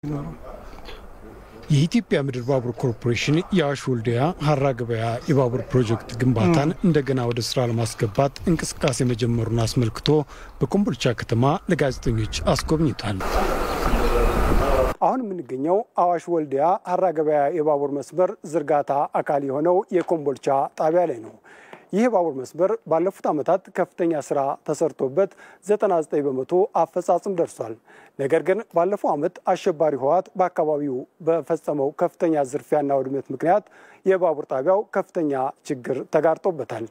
የኢትዮጵያ ምድር ባቡር ኮርፖሬሽን የአዋሽ ወልዲያ ሀራ ገበያ የባቡር ፕሮጀክት ግንባታን እንደገና ወደ ስራ ለማስገባት እንቅስቃሴ መጀመሩን አስመልክቶ በኮምቦልቻ ከተማ ለጋዜጠኞች አስጎብኝቷል። አሁን የምንገኘው አዋሽ ወልዲያ ሀራ ገበያ የባቡር መስመር ዝርጋታ አካል የሆነው የኮምቦልቻ ጣቢያ ላይ ነው። ይህ የባቡር መስመር ባለፉት ዓመታት ከፍተኛ ስራ ተሰርቶበት 99 በመቶ አፈጻጽም ደርሷል። ነገር ግን ባለፈው ዓመት አሸባሪ ህወሓት በአካባቢው በፈጸመው ከፍተኛ ዝርፊያና ውድመት ምክንያት የባቡር ጣቢያው ከፍተኛ ችግር ተጋርጦበታል።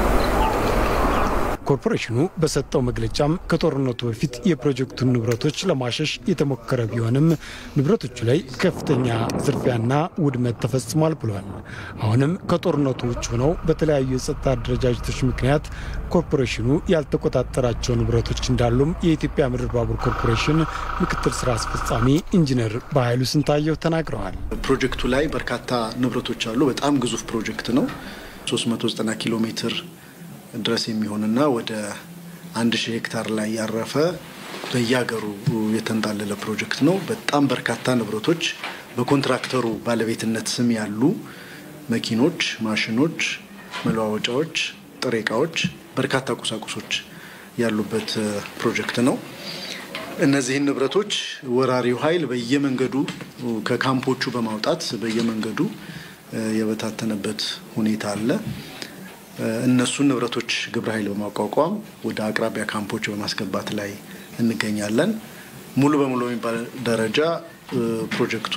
ኮርፖሬሽኑ በሰጠው መግለጫም ከጦርነቱ በፊት የፕሮጀክቱን ንብረቶች ለማሸሽ የተሞከረ ቢሆንም ንብረቶቹ ላይ ከፍተኛ ዝርፊያና ውድመት ተፈጽሟል ብሏል። አሁንም ከጦርነቱ ውጭ ሆነው በተለያዩ የጸጥታ አደረጃጀቶች ምክንያት ኮርፖሬሽኑ ያልተቆጣጠራቸው ንብረቶች እንዳሉም የኢትዮጵያ ምድር ባቡር ኮርፖሬሽን ምክትል ስራ አስፈጻሚ ኢንጂነር በኃይሉ ስንታየው ተናግረዋል። ፕሮጀክቱ ላይ በርካታ ንብረቶች አሉ። በጣም ግዙፍ ፕሮጀክት ነው። 390 ኪሎ ሜትር ድረስ የሚሆንና ወደ አንድ ሺህ ሄክታር ላይ ያረፈ በየሀገሩ የተንጣለለ ፕሮጀክት ነው። በጣም በርካታ ንብረቶች በኮንትራክተሩ ባለቤትነት ስም ያሉ መኪኖች፣ ማሽኖች፣ መለዋወጫዎች፣ ጥሬ እቃዎች፣ በርካታ ቁሳቁሶች ያሉበት ፕሮጀክት ነው። እነዚህን ንብረቶች ወራሪው ኃይል በየመንገዱ ከካምፖቹ በማውጣት በየመንገዱ የበታተነበት ሁኔታ አለ። እነሱን ንብረቶች ግብረ ኃይል በማቋቋም ወደ አቅራቢያ ካምፖች በማስገባት ላይ እንገኛለን። ሙሉ በሙሉ በሚባል ደረጃ ፕሮጀክቱ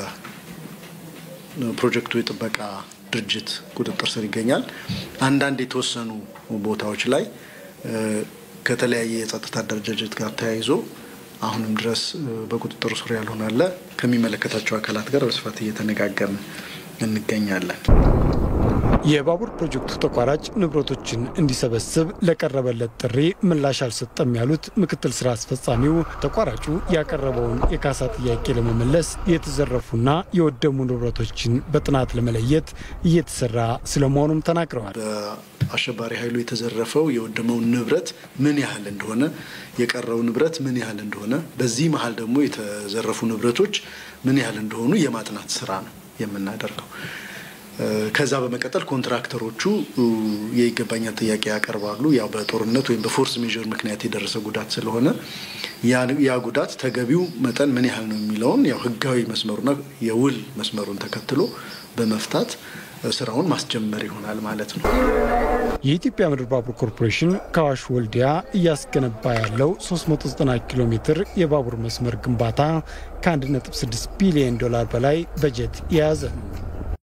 በፕሮጀክቱ የጥበቃ ድርጅት ቁጥጥር ስር ይገኛል። አንዳንድ የተወሰኑ ቦታዎች ላይ ከተለያየ የጸጥታ አደረጃጀት ጋር ተያይዞ አሁንም ድረስ በቁጥጥር ስር ያልሆነ አለ። ከሚመለከታቸው አካላት ጋር በስፋት እየተነጋገርን እንገኛለን። የባቡር ፕሮጀክቱ ተቋራጭ ንብረቶችን እንዲሰበስብ ለቀረበለት ጥሪ ምላሽ አልሰጠም ያሉት ምክትል ስራ አስፈጻሚው ተቋራጩ ያቀረበውን የካሳ ጥያቄ ለመመለስ የተዘረፉና የወደሙ ንብረቶችን በጥናት ለመለየት እየተሰራ ስለመሆኑም ተናግረዋል። በአሸባሪ ኃይሉ የተዘረፈው የወደመው ንብረት ምን ያህል እንደሆነ፣ የቀረው ንብረት ምን ያህል እንደሆነ፣ በዚህ መሀል ደግሞ የተዘረፉ ንብረቶች ምን ያህል እንደሆኑ የማጥናት ስራ ነው የምናደርገው። ከዛ በመቀጠል ኮንትራክተሮቹ የይገባኛል ጥያቄ ያቀርባሉ። ያው በጦርነት ወይም በፎርስ ሜዥር ምክንያት የደረሰ ጉዳት ስለሆነ ያ ጉዳት ተገቢው መጠን ምን ያህል ነው የሚለውን ያው ህጋዊ መስመሩና የውል መስመሩን ተከትሎ በመፍታት ስራውን ማስጀመር ይሆናል ማለት ነው። የኢትዮጵያ ምድር ባቡር ኮርፖሬሽን ከአዋሽ ወልዲያ እያስገነባ ያለው 390 ኪሎ ሜትር የባቡር መስመር ግንባታ ከ1.6 ቢሊዮን ዶላር በላይ በጀት የያዘ ነው።